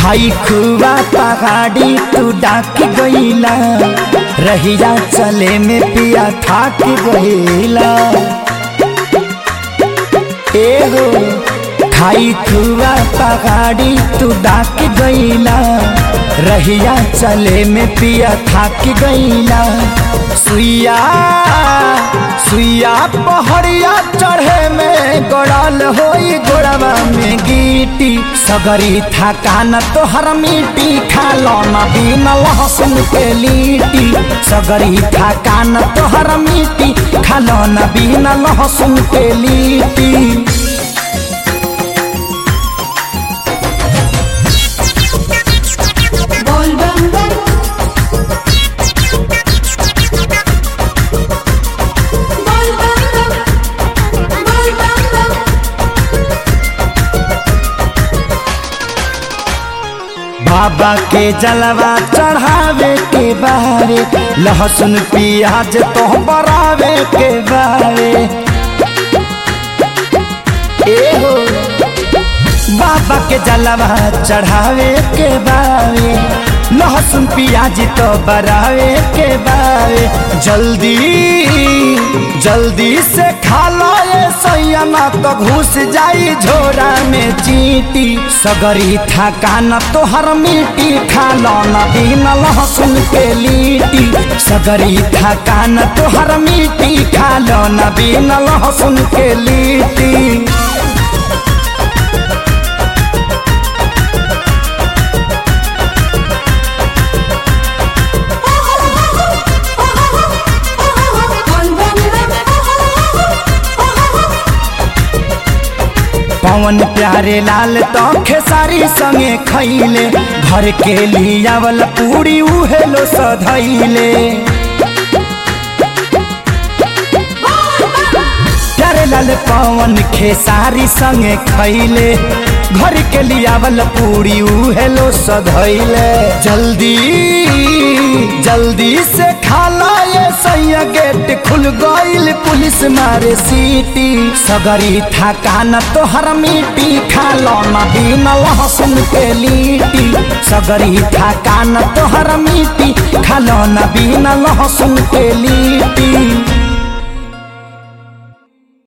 खाई खुआ पहाड़ी तू डाक गईला रहिया चले में पिया थाक गईला एगो खाई खुआ पहाड़ी तू डाक गईला रहिया चले में पिया थाक गईला सुइया सुइया पहड़िया चढ़े में गड़ल होई गोड़वा में गीटी सगरी थकान तोहर मिट्टी खालो न बिन लहसुन के लीटी सगरी थकान तोहर मिट्टी खालो न बिन लहसुन के लीटी बोल बम बम बोल बम बम बोल बम बम बाबा के जलवा चढ़ावे के बारे लहसुन प्याज तो बरावे के बारे एहो बाबा के जलवा चढ़ावे के बारे लहसुन प्याज तो बरावे के बारे जल्दी जल्दी से खा लो ये सैया तो घुस जाई झोरा में चीटी सगरी थकान तोहर मिट्टी खा लो न बिन लहसुन के लीटी सगरी थकान तोहर मिट्टी खा लो न बिन लहसुन के लीटी बोल बम पवन प्यारे लाल तो खेसारी संगे खैले घर के लियावल पूरी उहेलो सधैले प्यारे लाल पवन खेसारी संगे खैले घर के लियावल पूरी उहेलो सधैले जल्दी जल्दी से खाला ये सैया गेट खुल गईल पुलिस मारे सीटी सगरी थकान तोहर मिट्टी खालो न बिन लहसुन के लीटी सगरी थकान तोहर मिट्टी खालो न बिन लहसुन के लीटी